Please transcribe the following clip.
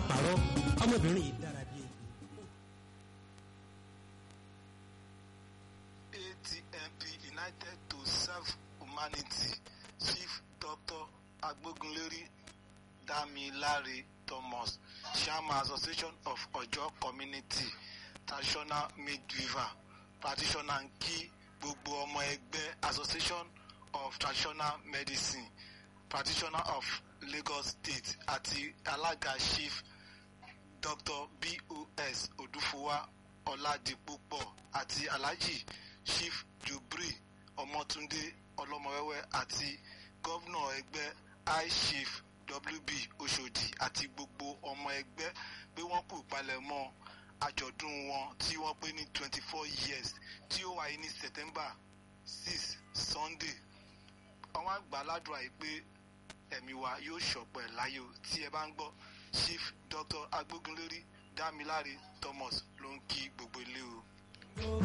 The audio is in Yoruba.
pààrọ̀ ọmọbìnrin yìí dára bíi. ATMP United to Serve Humanity Chief Dr. Agbogunleri Damilare Thomas Chairman Association of Ojo Community Traditional Midwifer Practitioner ń kí gbogbo ọmọ ẹgbẹ́ Association of Traditional Medicine Practitioner of Lagos State àti alága Chief Dr. BOS Odufowa Ọládipúpọ̀ àti Alhaji Chief Jubri Ọmọtúndé Ọlọ́mọwẹ́wẹ́ àti gọ́vnà ẹgbẹ́ high chief WB Oṣòdì àti gbogbo ọmọ ẹgbẹ́ pé wọ́n kú ìpalẹ̀mọ́ àjọ̀dún wọn tí wọ́n pé ní twenty four years tí ó wáyé ní September six Sunday àwọn àgbà aládùn àyè pé ẹ̀mí wa yóò ṣọ̀pọ̀ ẹ̀ láyò tí ẹ bá ń gbọ́ Chief Dr. Agbógunlérí Dámiláre Thomas ló ń kí